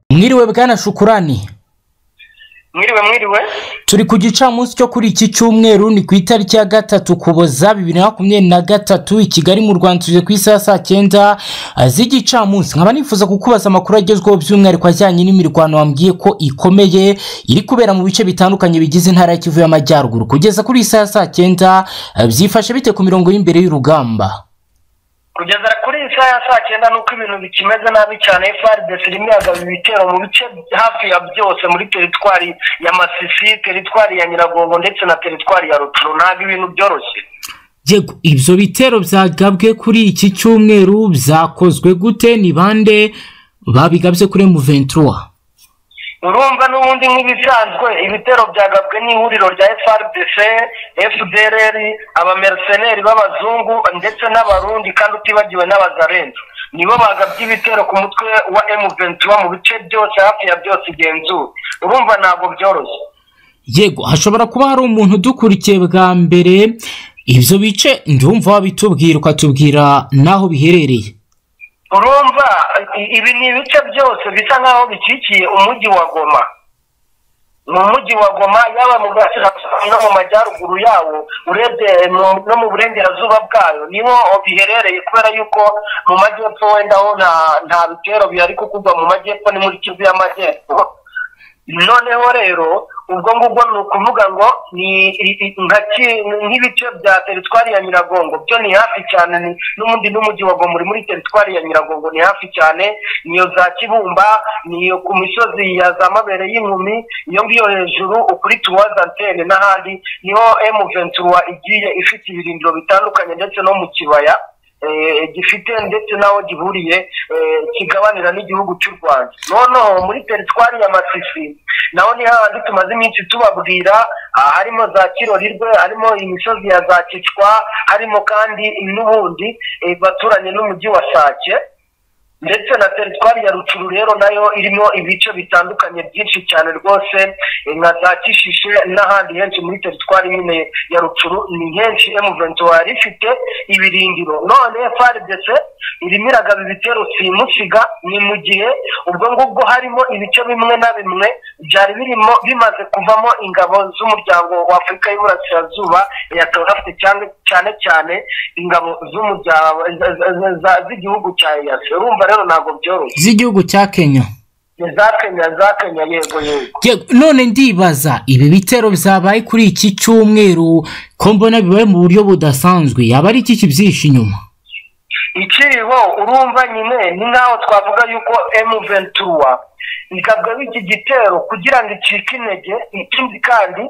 mwiriwe bwana shukurani mwiriwe mwiriwe turi ku gicamunsi cyo kuri iki cyumweru ni ku itariki ya gatatu kuboza bibiri na makumyabiri na gatatu i kigali mu rwanda tuje ku isaha saa cyenda z'igicamunsi nkaba nifuza kukubaza amakuru agezweho by'umwihariko ajyanye n'imirwano wambwiye ko ikomeye iri kubera mu bice bitandukanye bigize intara ya kivu y'amajyaruguru kugeza kuri isaha saa cyenda byifashe bite ku mirongo y'imbere y'urugamba kugeza kuri iyi saha ya saa cyenda nuko ibintu bikimeze nabi cyane frdc irimo ihagaze ibitero mu bice hafi ya byose muri teritwari ya masisi teritwari ya nyiragongo ndetse na teritwari ya ruturo ntabwo ibintu byoroshye yego ibyo bitero byagabwe kuri iki cyumweru byakozwe gute ni bande babigabye kuri muventura urumva n'ubundi nk'ibisanzwe ibitero byagabwe n'ihuriro rya frdc fdrr abameriseneri b'abazungu ndetse n'abarundi kandi utibagiwe n'abazarenza nibo bagabye ibitero ku mutwe wa emuventura mu bice byose hafi ya byose igenzura urumva ntabwo byoroshye yego hashobora kuba hari umuntu udukurikiye bwa mbere ibyo bice ndumva wabitubwira ukatubwira n'aho biherereye urumva ibi ni ibice byose bisa nk'aho bikikiye umujyi wa goma ni umujyi wa goma yaba mu burasirazuba no mu majyaruguru yawo urebye no mu burengerazuba bwayo niho biherereye kubera yuko mu majyepfo wenda ho nta bitero bihari kuko ubwo mu majyepfo ni muri kivu y'amajyepfo noneho rero ubwo ngubwo ni ukuvuga ngo ni nk'ibice bya teritwari ya nyiragongo byo ni hafi cyane n'ubundi n'umujyi wa goma uri muri teritwari ya nyiragongo ni hafi cyane niyo za kibumba niyo ku misozi ya za mabere y'inkumi iyo ngiyo hejuru ukuri tuwaza antene n'ahandi niho emu ventura igiye ifite ibirindiro bitandukanye ndetse no mu kibaya gifite ndetse n'aho gihuriye kigabanira n'igihugu cy'u rwanda noneho muri teritwari ya masisi naho ni hahandi tumaze iminsi tubabwira harimo za kirorirwe harimo imisozi ya za kicwa harimo kandi n'ubundi baturanye n'umujyi wa sake ndetse na teritwari ya rucuru rero nayo irimo ibice bitandukanye byinshi cyane rwose nka za kishishe n'ahandi henshi muri teritwari nyine ya rucuru ni henshi emuventi wari ifite ibirindiro none frdc irimo iragaba ibitero simusiga ni mu gihe ubwo ngubwo harimo ibice bimwe na bimwe byari birimo bimaze kuvamo ingabo z'umuryango wa afurika y'uburasirazuba ya afite cyane cyane ingabo z'igihugu cya eyasi urumva rero ntabwo byoroshye z'igihugu cya kenya za kenya za kenya yego yego none ndibaza ibi bitero byabaye kuri iki cyumweru ko mbona bibaye mu buryo budasanzwe yaba ari iki kibyihishe inyuma ikiriho urumva nyine ni nk'aho twavuga yuko emu ventura ikabwa iki gitero kugira ngo icike intege ikindi kandi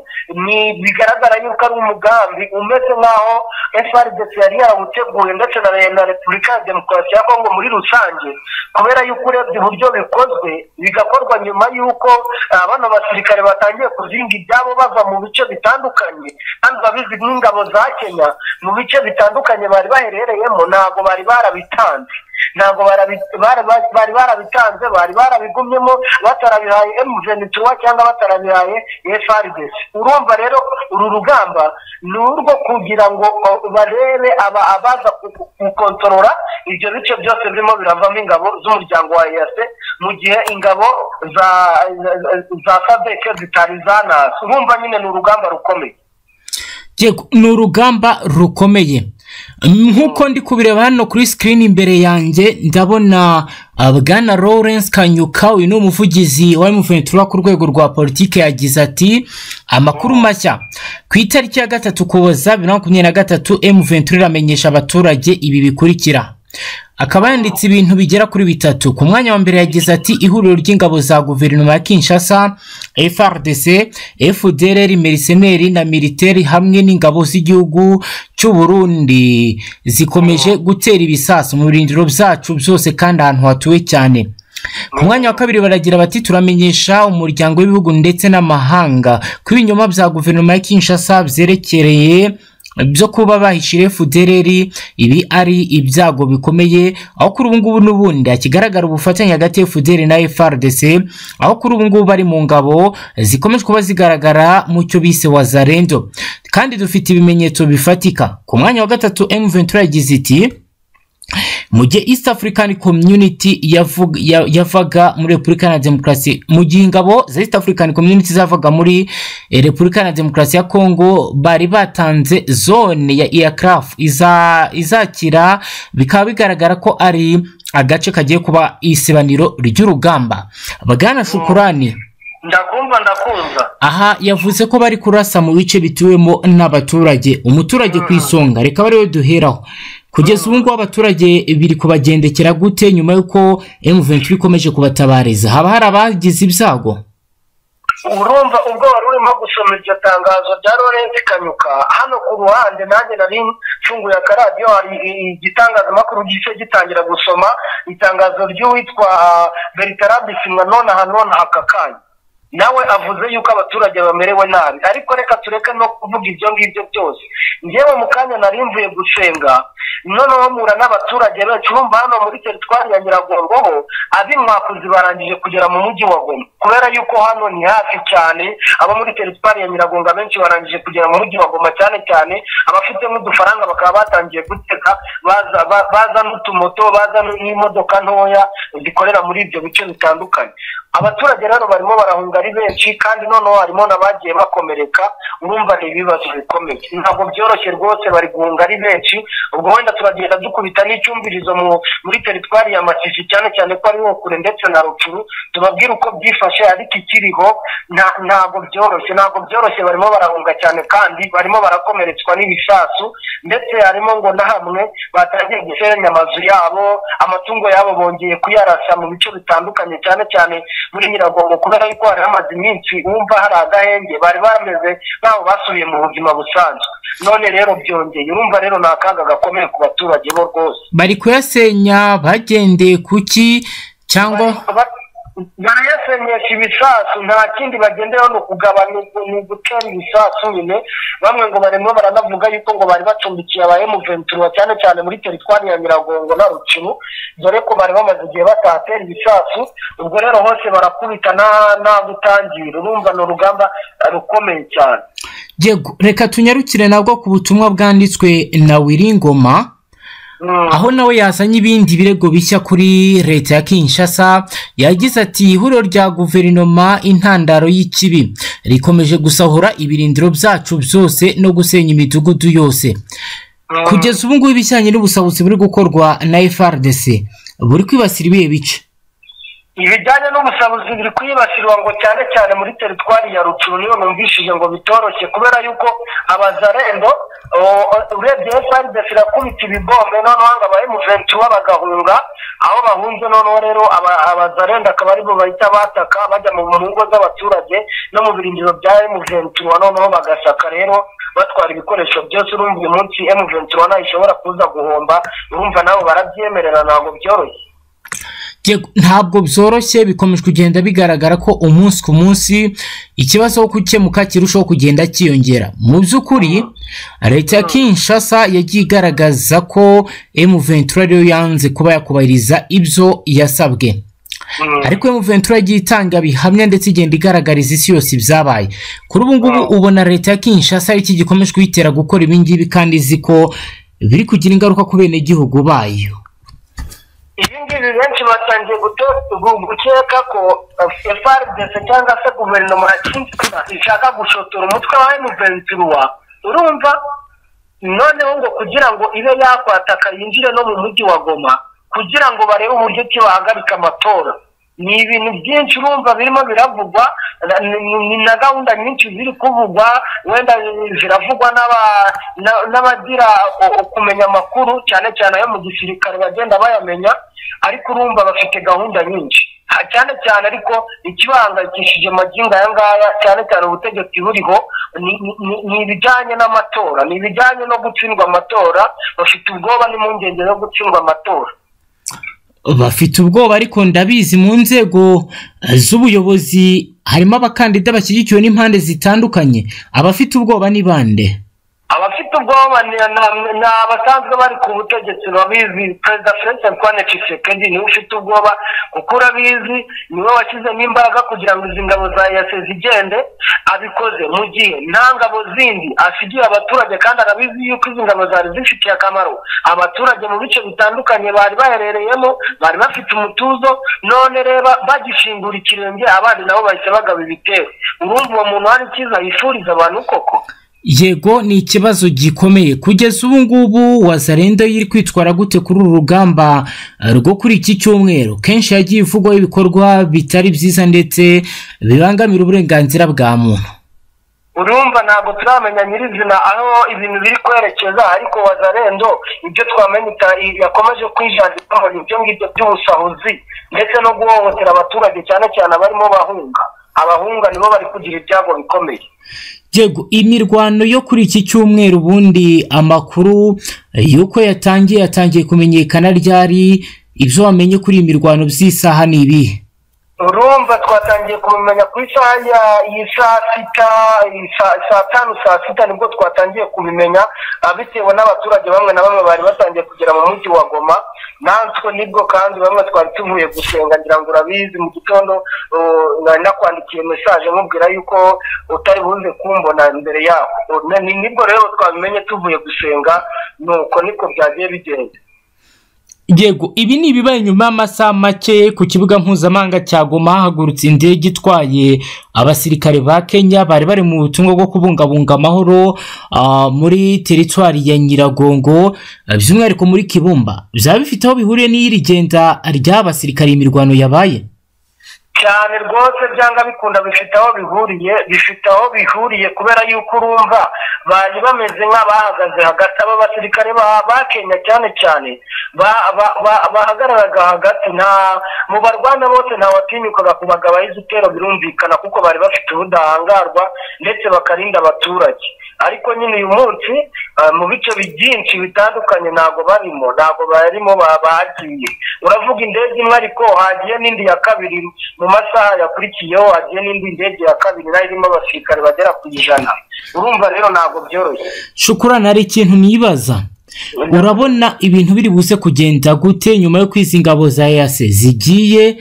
ni bigaragara yuko ari umugambi umeze nk'aho frdc yari yawuteguye ndetse na repubulika ya demokarasi ya kongo muri rusange kubera yuko urebye uburyo bikozwe bigakorwa nyuma y'uko bano basirikare batangiye kuzinga ibyabo bava mu bice bitandukanye kandi babizi nk'ingabo za kenya mu bice bitandukanye bari baherereyemo ntabwo bari barabitanze ntabwo bari barabitanze bari barabigumyemo batarabihaye emuvenituwa cyangwa batarabihaye frdc urumva rero uru rugamba ni urwo kugira ngo barebe abaza gukontorora ibyo bice byose birimo biravamo ingabo z'umuryango wa eyase mu gihe ingabo za sadeke zitari zanasi urumva nyine ni urugamba rukomeye ni urugamba rukomeye nk'uko ndi kubireba hano kuri sikirini imbere yanjye ndabona bwana lawrence kanyuka uyu ni umuvugizi wa emuventura ku rwego rwa politiki yagize ati amakuru mashya ku itariki ya gatatu kuboza bibiri na makumyabiri na gatatu emuventura iramenyesha abaturage ibi bikurikira akaba yanditse ibintu bigera kuri bitatu ku mwanya wa mbere yagize ati ihuriro ry'ingabo za guverinoma ya kinshasa frdc fdrr meriseneri na militeri hamwe n'ingabo z'igihugu cy'uburundi zikomeje gutera ibisasu mu birindiro byacu byose kandi ahantu hatuwe cyane ku mwanya wa kabiri baragira bati turamenyesha umuryango w'ibihugu ndetse n'amahanga ko ibinyoma bya guverinoma ya kinshasa byerekereye byo kuba bahishire fudereri ibi ari ibyago bikomeye aho kuri ubu ngubu n'ubundi hakigaragara ubufatanye hagati ya fuderi na frdc aho kuri ubu ngubu bari mu ngabo zikomeje kuba zigaragara mu cyo bise wazarendo kandi dufite ibimenyetso bifatika ku mwanya wa gatatu emuventura yagize iti mu gihe east african community yavuga- ya- yavaga muri repubulika iharanira demokarasi mu gihe ingabo za east african community zavaga muri eh, repubulika iharanira demokarasi ya congo bari batanze zone ya aircraft iza- izakira bikaba bigaragara ko ari agace kagiye kuba isibaniro ry'urugamba bwana shukurani ndakumva ndakumva aha yavuze ko bari kurasa mu bice bituwemo n'abaturage umuturage ku isonga reka bariwe duheraho kugeza ubu ngubu abaturage biri kubagendekera gute nyuma y'uko M23 ikomeje kubatabariza haba hari abagize ibyago urumva ubwo wari urimo gusoma iryo tangazo rya Lawrence Kanyuka hano ku ruhande nanjye nari mfunguye akaradiyo hari i- igitangazamakuru gice gitangira gusoma itangazo ry'uwitwa ah, Bertrand Bisimwanona hanona hakakanya nawe avuze yuko abaturage bamerewe nabi ariko reka tureke no kuvuga ibyo ngibyo byose njyewe mu kanya nari mvuye gusenga noneho mpura n'abaturage benshi bumva hano muri teritwari ya nyiragomboho ab'imwakuzi barangije kugera mu mujyi wa goma kubera yuko hano ni hafi cyane abo muri teritwari ya nyiragonga benshi barangije kugera mu mujyi wa goma cyane cyane abafite nk'udufaranga bakaba batangiye guteka baza ba- baza n'utumoto baza n'imodoka ntoya zikorera muri ibyo bice bitandukanye abaturage rero barimo barahunga ari benshi kandi noneho harimo n'abagiye bakomereka urumva ni ibibazo bikomeye ntabwo byoroshye rwose bari guhunga ari benshi ubwo wenda turagenda dukubita n'icyumvirizo mu muri teritwari ya Masisi cyane cyane ko ari ho kure ndetse na Rukuru tubabwira uko byifashe ariko ikiriho nta- ntabwo byoroshye ntabwo byoroshye barimo barahunga cyane kandi barimo barakomeretswa n'ibisasu ndetse harimo ngo na hamwe batangiye gusenya amazu yabo amatungo yabo bongeye kuyarasa mu bice bitandukanye cyane cyane muri nyiragongo kubera yuko hari hamaze iminsi wumva hari agahenge bari bameze nk'aho basubiye mu buzima busanzwe none rero byongeye urumva rero ni akaga gakomeye ku baturage bo rwose bari kuyasenya bagendeye kuki cyangwa Ba- barayasenyesha ibisasu nta kindi bagenderaho ni ukugabanya ni ugutera ibisasu nyine bamwe ngo barimo baranavuga yuko ngo bari bacumbikiye aba emuventura cyane cyane muri teritwari ya nyiragongo na rukiru dore ko bari bamaze igihe batatera ibisasu ubwo rero hose barakubita nta- nta gutangira urumva ni urugamba eh, rukomeye cyane Yego, reka tunyarukire nabwo ku butumwa bwanditswe na wiringoma Mm. aho nawe yazanye ibindi birego bishya kuri leta ya kinshasa yagize ati ihuriro rya guverinoma intandaro y'ikibi rikomeje gusahura ibirindiro byacu byose no gusenya imidugudu yose Mm. kugeza ubu ngubu ibijyanye n'ubusabuzi buri gukorwa na frdc buri kwibasira ibihe bice ibijyanye n'ubusabuzi biri kwibasirwa ngo cyane cyane muri teritwari ya rucuru niyo numvishije ngo bitoroshye kubera yuko abazarendo o- o- urebye frdc irakubita ibibombe noneho ngo abahe muventura bagahunga aho bahunze noneho rero aba- abazarendo akaba aribo bahita bataka bajya mu mu ngo z'abaturage no mu birindiro bya emuventura noneho bagasaka rero batwara ibikoresho byose urumva uyu munsi emuventura ntayishobora kuza guhomba urumva nabo barabyemerera ntabwo byoroshye Yego, ntabwo byoroshye bikomeje kugenda bigaragara ko umunsi ku munsi ikibazo cyo gukemuka kirushaho kugenda cyiyongera mu by'ukuri leta ya kinshasa yagiye igaragaza ko m23 ariyo yanze kuba yakubahiriza ibyo yasabwe Mm. ariko m23 yagiye itanga bihamya ndetse igenda igaragariza isi yose ibyabaye kuri ubu ngubu ubona leta ya kinshasa iki gikomeje kuyitera gukora ibi ngibi kandi izi ko biri kugira ingaruka ku benegihugu bayo ibi ngibi benshi batangiye guto- gu- gukeka ko eh, FRDC cyangwa se guverinoma ya Kinshasa ishaka gushotora umutwe wa M23 urumva noneho ngo kugira ngo ibe yakwataka yinjire no mu mujyi wa Goma kugira ngo barebe uburyo ki bahagarika amatora ni ibintu byinshi urumva birimo biravugwa na- ni- ni ni na gahunda nyinshi ziri kuvugwa wenda ziravugwa n'aba- na- n'abagira o- o- kumenya amakuru cyane cyane ayo mu gisirikare bagenda bayamenya ariko urumva bafite gahunda nyinshi Ha- cyane cyane ariko ikibahangayikishije magingo aya ngaya cyane cyane ubutegetsi buriho ni- ni- ni- ni ibijyanye n'amatora ni ibijyanye no gutsindwa amatora bafite ubwoba n'impungenge zo gutsindwa amatora bafite ubwoba ariko ndabizi mu nzego eh, z'ubuyobozi harimo abakandida bashyigikiwe n'impande zitandukanye abafite ubwoba ni bande abafite ubwoba ni ni abasanzwe bari ku butegetsi babizi perezida felix antoine tshisekedi niwe ufite ubwoba kuko urabizi niwe washyizemo imbaraga kugira ngo izi ngabo za yase zigende abikoze mu gihe nta ngabo zindi asigiye abaturage kandi arabizi yuko izi ngabo zari zifitiye akamaro abaturage mu bice bitandukanye bari baherereyemo bari bafite umutuzo none reba bagishingura ikirenge abandi nabo bahise bagaba ibitero urumva uwo muntu hari icyiza yifuriza abantu koko yego ni ikibazo gikomeye kugeza ubu ngubu wazarenda yiri kwitwara gute kuri uru rugamba rwo kuri iki cyumweru kenshi yagiye ivugwaho ibikorwa bitari byiza ndetse bibangamira uburenganzira bwa muntu urumva ntabwo turamenya nyirizina aho ibintu biri kwerekeza ariko wazarendo ibyo twamenya yakomeje kwijandikaho ni ibyo ngibyo by'ubusahuzi ndetse no guhohotera abaturage cyane cyane abarimo bahunga abahunga nibo bari kugira ibyago bikomeye yego imirwano yo kuri iki cyumweru ubundi amakuru y'uko yatangiye yatangiye kumenyekana ryari ibyo wamenye kuri iyi mirwano by'isaha ni ibihe urumva twatangiye kubimenya ku isaha y'i saa sita saa tanu saa sita nibwo twatangiye kubimenya bitewe n'abaturage bamwe na bamwe bari batangiye kugera mu mujyi wa goma natwe nibwo kandi bamwe twari tuvuye gusenga ngira ngo urabizi mu gitondo nari nakwandikiye mesaje mubwira yuko utari buze kumbona imbere yaho nibwo rero twabimenye tuvuye gusenga nuko niko byagiye bigenda yego ibi ni ibibaye nyuma y'amasaha make ku kibuga mpuzamahanga cya goma hahagurutse indege itwaye abasirikare ba kenya bari bari mu butumwa bwo kubungabunga amahoro muri teritwari ya nyiragongo by'umwihariko muri kibumba byaba bifite aho bihuriye n'iri genda ry'abasirikare imirwano yabaye cyane rwose byanga bikunda bifite aho bihuriye bifite aho bihuriye kubera yuko urumva bari bameze nk'abahagaze hagati aba basirikare ba kenya cyane cyane bahagararaga hagati nta mu barwana bose ntawatinyukaga kubagabaho igitero birumvikana kuko bari bafite ubudahangarwa ndetse bakarinda abaturage ariko nyine uyu munsi mu bice byinshi bitandukanye ntabwo barimo ntabwo barimo bagiye uravuga indege imwe ariko hagiye n'indi ya kabiri mu masaha yakurikiyeho hagiye n'indi ndege ya kabiri nayo irimo abasirikare bagera ku ijana urumva rero ntabwo byoroshye shukurana hari ikintu nibaza urabona ibintu biri buze kugenda gute nyuma yo kwizi ingabo za yase zigiye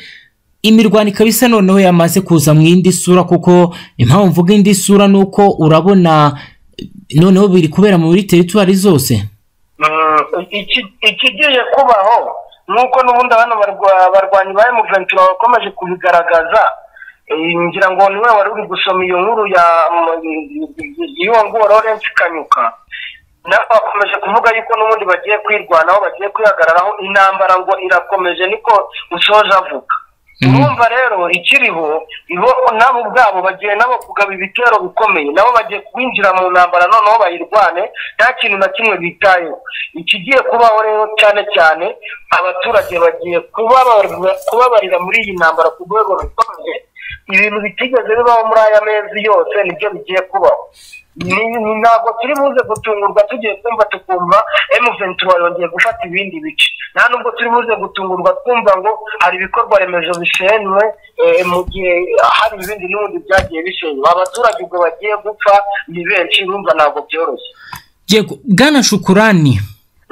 imirwano ikaba isa noneho yamaze kuza mu yindi sura kuko impamvu mvuga indi sura ni uko urabona noneho biri kubera muri teritwari zose ikigiye kubaho nk'uko n'ubundi hano barwanyi ba emuventura bakomeje kubigaragaza ngira ngo niwe wari uri gusoma iyo nkuru y'uwo nguwo lorensi kanyuka nabo bakomeje kuvuga yuko n'ubundi bagiye kwirwanaho bagiye kwihagararaho intambara ngo irakomeje niko ushoje avuga urumva rero ikiriho nabo ubwabo bagiye nabo kugaba ibitero bikomeye nabo bagiye kwinjira mu ntambara noneho bayirwane nta kintu na kimwe bitayeho ikigiye kubaho rero cyane cyane abaturage bagiye kubabarira muri iyi ntambara ku rwego rukomeye ibintu bitigeze bibaho muri aya mezi yose nibyo bigiye kubaho ntabwo turi buze gutungurwa tugiye kumva tukumva emuventura yongeye gufata ibindi bice nta nubwo turi buze gutungurwa twumva ngo hari ibikorwa remezo bisenywe mu gihe hari ibindi n'ubundi byagiye bisenywa abaturage ubwo bagiye gupfa ni benshi bumva ntabwo byoroshye yego bwana shukurani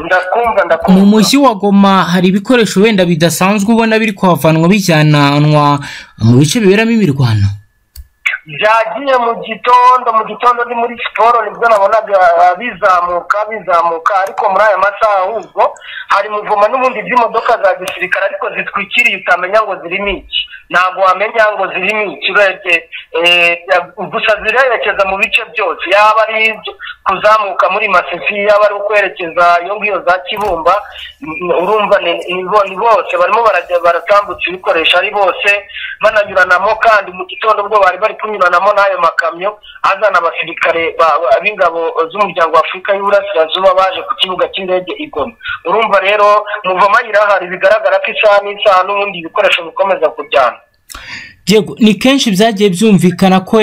ndakumva ndakumva mu mujyi wa goma hari ibikoresho wenda bidasanzwe ubona biri kuhavanwa bijyananwa mu bice biberamo imirwano byagiye mu gitondo mu gitondo ni muri siporo nibwo nabonaga bizamuka bizamuka ariko muri aya masaha ahubwo hari muvoma n'ubundi by'imodoka za gisirikare ariko zitwikiriye utamenya ngo zirimo iki ntabwo wamenya ngo zirimo iki urebye gusa zirerekeza mu bice byose yaba ari kuzamuka muri masisi yaba ari ukwerekeza iyo ngiyo za kibumba urumva ni bose barimo baratambutsa ibikoresho ari bose bananyuranamo kandi mu gitondo ubwo bari bari kunyuranamo n'ayo makamyo azana abasirikare b'ingabo z'umuryango w'afurika y'uburasirazuba baje ku kibuga cy'indege igoma urumva rero muvoma irahari bigaragara ko isaha n'isaha n'ubundi ibikoresho bikomeza kujyana yego ni kenshi byagiye byumvikana ko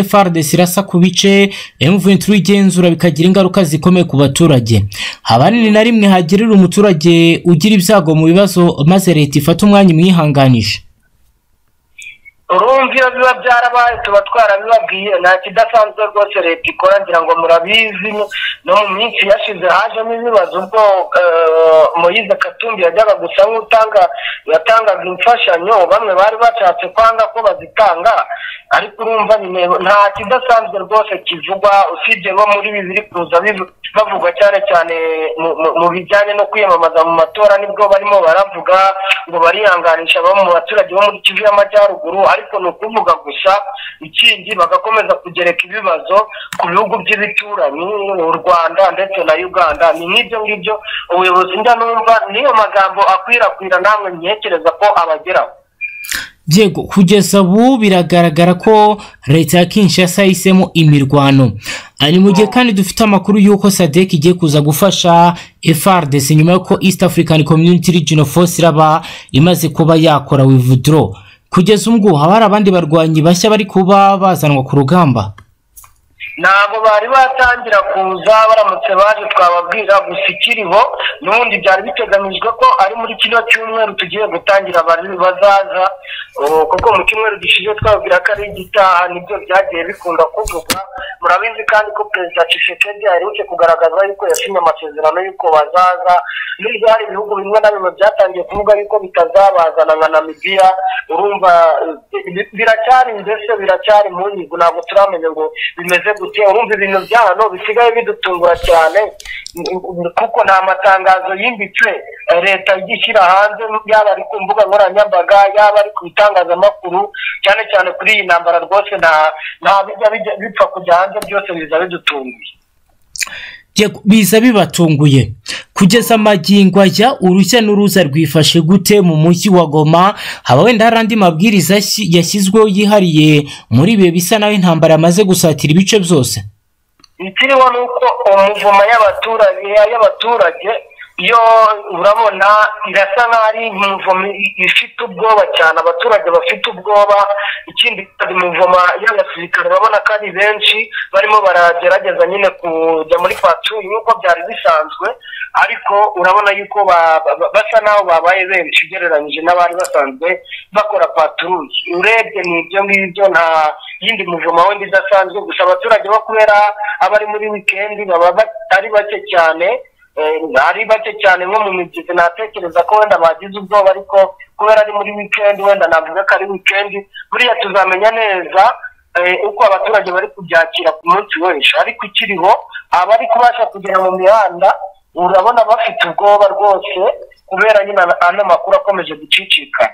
FRDC irasa ku bice M23 igenzura bikagira ingaruka zikomeye ku baturage ahanini na rimwe hagirira umuturage ugira ibyago mu bibazo maze leta ifata umwanya imwihanganisha urumva iyo biba byarabaye tuba twarabibabwiye nta kidasanzwe rwose leta ikora ngira ngo murabizi no mu minsi yashize hajemo ibibazo ubwo eh, moyize katumbi yajyaga gusa nk'utanga yatangaga imfashanyo bamwe bari bashatse kwanga ko bazitanga ariko urumva nyine nta kidasanzwe rwose kivugwa usibye nko muri ibi biri kuza bivu- bavuga cyane cyane mu- mu- mu bijyanye no kwiyamamaza mu matora nibwo barimo baravuga ngo barihanganisha bamwe mu baturage bo muri kivu y'amajyaruguru ariko ni ukuvuga gusa ikindi bagakomeza kugereka ibibazo ku bihugu by'ibituranyi u rwanda ndetse na uganda ni nk'ibyo ngibyo ubuyobozi ndanumva niyo magambo akwirakwira namwe ntekereza ko abageraho Yego kugeza ubu biragaragara ko leta ya Kinshasa yahisemo imirwano. Ari mu gihe kandi dufite amakuru y'uko SADC igiye kuza gufasha FRDC nyuma y'uko East African Community Regional Force iraba imaze kuba yakora withdraw. Kugeza ubu ngubu haba hari abandi barwanyi bashya bari kuba bazanwa ku rugamba. ntabwo bari batangira kuza baramutse baje twababwira gusa ikiriho n'ubundi byari biteganyijwe ko ari muri kino cyumweru tugiye gutangira abari- bazaza uh, kuko mu cyumweru gishize twababwira ko ari igitaha nibyo byagiye bikunda kuvugwa murabizi kandi ko perezida Tshisekedi aherutse kugaragaza yuko yasinye amasezerano y'uko bazaza nubwo hari ibihugu bimwe na bimwe byatangiye kuvuga yuko bitazabazana nka namibiya urumva eh, bi- biracyari mbese biracyari mu nyigo ntabwo turamenya ngo bimeze gute urumva ibintu bya hano bisigaye bidutungura cyane mm, mm, kuko nta matangazo yimbitse eh, leta ijya ishyira hanze yaba ari ku mbuga nkoranyambaga yaba ari ku itangazamakuru cyane cyane kuri iyi ntambara rwose nta nta bijya bijya- bipfa kujya hanze byose biza bidutunguye Yego, biza bibatunguye kugeza amagingo ajya urushya n'uruza rwifashe gute mu mujyi wa goma haba wenda hari andi mabwiriza yashyi- yashyizweho yihariye muri ibihe bisa naho intambara yamaze gusatira ibice byose ikiriho ni uko umuvumo y'abaturage y'abaturage yo urabona irasa nk'aho ari imivumo ifite ubwoba cyane abaturage bafite ubwoba ikindi kandi imivuma y'abasirikare urabona ko ari benshi barimo baragerageza nyine kujya muri patrouille nk'uko byari bisanzwe ariko urabona yuko ba- ba- basa naho babaye benshi ugereranyije n'abari basanzwe bakora patrouille urebye ni ibyo ngibyo nta yindi muvumo wenda idasanzwe gusa abaturage bo kubera abari muri wikendi baba ba- ari bake cyane eh, ari bake cyane nko mu migezi natekereza ko wenda bagize ubwoba ariko kubera ari muri wikendi wenda navuga ko ari wikendi buriya tuzamenya neza eh, uko abaturage bari kubyakira ku munsi wese ariko ikiriho abari kubasha kugera mu mihanda urabona bafite ubwoba rwose kubera nyine ano makuru akomeje gucicikana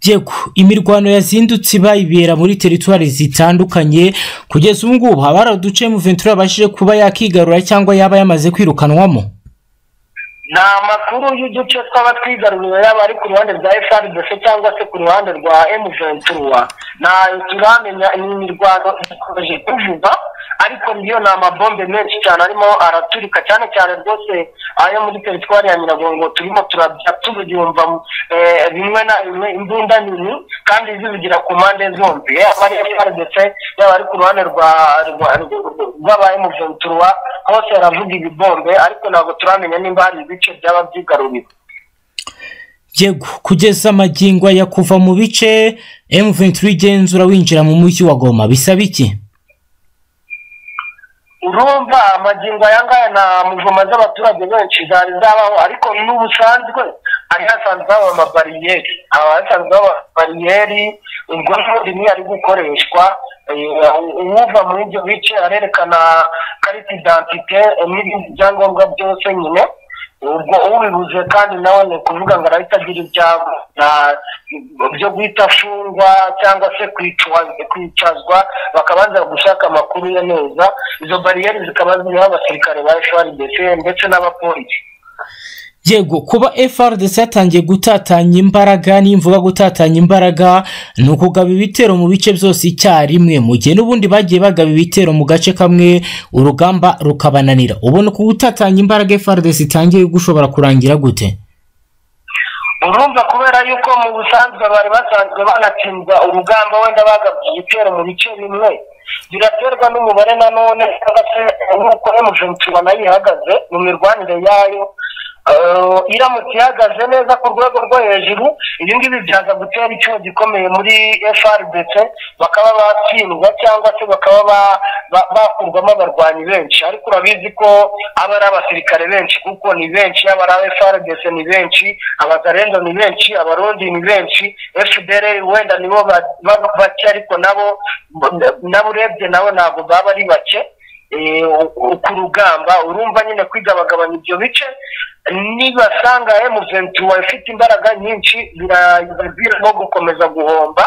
Yego, imirwano yazindutse iba ibera muri teritwari zitandukanye kugeza ubu ngubu haba hari uduce mu ventura yabashije kuba yakigarura cyangwa yaba yamaze kwirukanwamo nta makuru y'uduce twaba twigaruriwe yaba ari ku ruhande rwa frdc cyangwa se ku ruhande rwa m23 ntayo turamenya ni imirwano ikomeje kuvuga ariko niyo ni amabombe menshi cyane arimo araturika cyane cyane rwose ayo muri teritwari ya nyiragongo turimo turabya tubyumva eh, bimwe na bimwe imbunda nini kandi zivugira ku mpande zombi yaba ari frdc yaba ari ku ruhande rwa rwa- rwa- rw'aba m23 hose haravuga ibibombe ariko ntabwo turamenya nimba hari ibice byaba byigaruriwe Yego, kugeza amagingo ya kuva mu bice M23 igenzura winjira mu mujyi wa goma bisaba iki urumva amagingo aya ngaya nta muvuma z'abaturage benshi zari zabaho ariko n'ubusanzwe hari hasanzwe haba amabariyeri haba hasanzwe haba bariyeri ubwo rimwe ari gukoreshwa eh, uwuva muri ibyo bice arerekana karita identite eh, n'ibindi byangombwa byose nyine ubwo ubibuze kandi nawe ni ukuvuga ngo arahita agira ibyago na- byo guhita afungwa cyangwa se kwicwa- kwicazwa bakabanza gushaka amakuru ye neza izo bariyeri zikaba ziriho abasirikare ba frdc ndetse n'abapolisi yego kuba frdc yatangiye gutatanya imbaraga nimvuga gutatanya imbaraga ni ukugaba ibitero mu bice byose icyarimwe mu gihe n'ubundi bagiye bagaba ibitero mu gace kamwe urugamba rukabananira ubona uku gutatanya imbaraga frdc itangiye gushobora kurangira gute urumva kubera yuko mu busanzwe bari basanzwe banatsindwa urugamba wenda bagabye igitero mu bice bimwe biraterwa n'umubare nanone cyangwa se nk'uko emujenti nayo ihagaze mu mirwanire yayo iramutse ihagaze neza ku rwego rwo hejuru ibi ngibi byaza gutera icyuho gikomeye muri FRDC bakaba batsindwa cyangwa se bakaba ba- ba- bakurwamo abarwanyi benshi ariko urabizi ko aba ari abasirikare benshi kuko ni benshi yaba ari aba FRDC ni benshi abazarenzo ni benshi abarundi ni benshi FDR wenda nibo ba- ba- bake ariko nabo nabo urebye nabo ntabwo baba ari bake eh, u- ku rugamba urumva nyine kwigabagabanya ibyo bice nibasanga emuventura ifite imbaraga nyinshi birababwira no gukomeza guhomba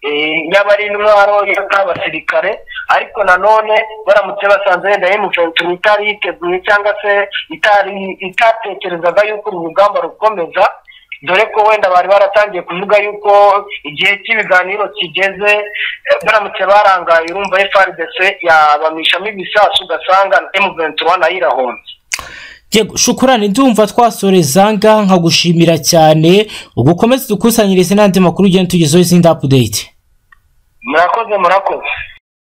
eh, yaba ari intwaro yaba ari abasirikare ariko nanone baramutse basanze wenda emuventura itari yiteguye cyangwa se itari itatekerezaga yuko uru rugamba rukomeza dore ko wenda bari baratangiye kuvuga yuko igihe cy'ibiganiro kigeze eh, baramutse barangaye urumva FRDC yabamishamo ibisasu ugasanga M23 nayo irahomye Yego, shukurani ndumva twasoreza ngaha nkagushimira cyane ugukomeze dukusanyirize n'andi makuru ugenda tugezeho izindi update murakoze murakoze